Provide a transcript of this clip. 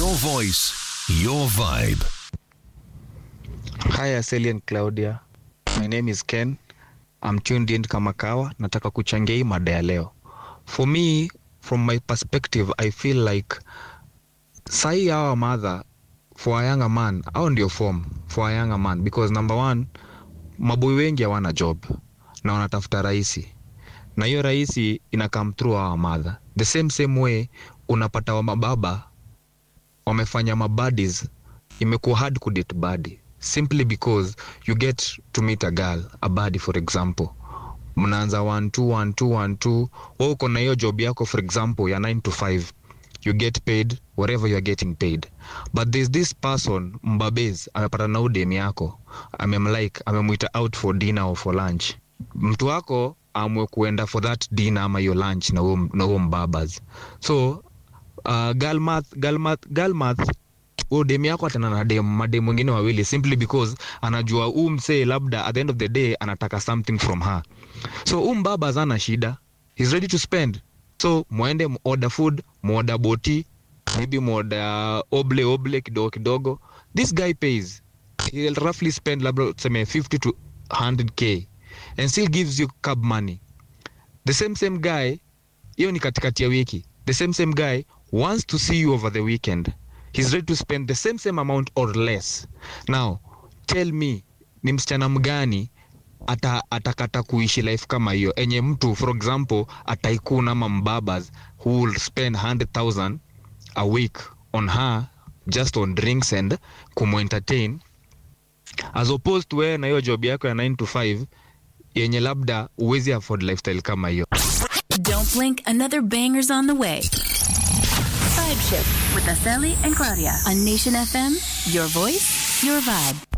Your voice, your vibe. Hi Aseli and Claudia. My name is Ken. I'm tuned in kama kawa. Nataka kuchangia hii mada ya leo. For me, from my perspective, I feel like sahi our mother for a younger man, au ndio form for a younger man because number one, maboi wengi hawana job na wanatafuta rahisi na hiyo rahisi ina come through our mother. The same same way unapata wa mababa wamefanya mabadis imekuwa hard kudate badi simply because you get to meet a girl a body for example mnaanza 1 2 1 2 1 2 wewe uko na hiyo job yako for example ya 9 to 5 you get paid whatever you are getting paid but there's this person mbabez amepata na udem yako amemlike amemwita out for dinner or for lunch mtu wako amwe kuenda for that dinner ama hiyo lunch na huo na huo mbabas so uh, girl math, girl math, girl math huyo dem yako atana na dem madem wengine wawili simply because anajua huu msee labda at the end of the day anataka something from her so huu mbaba zana shida he's ready to spend so mwende order food muorder boti maybe muorder oble oble kidogo kidogo this guy pays he'll roughly spend labda tuseme 50 to 100k and still gives you cab money the same same guy hiyo ni katikati ya wiki the same same guy wants to see you over the weekend he's ready to spend the same same amount or less now tell me ni msichana mgani ata atakata kuishi life kama hiyo enye mtu for example ataikuna ama mbabas who will spend 100000 a week on her just on drinks and kumu-entertain as opposed to wewe na hiyo job yako ya 9 to 5 yenye labda uwezi afford lifestyle kama hiyo Don't blink, another banger's on the way. Vibe Shift with Aseli and Claudia on Nation FM. Your voice, your vibe.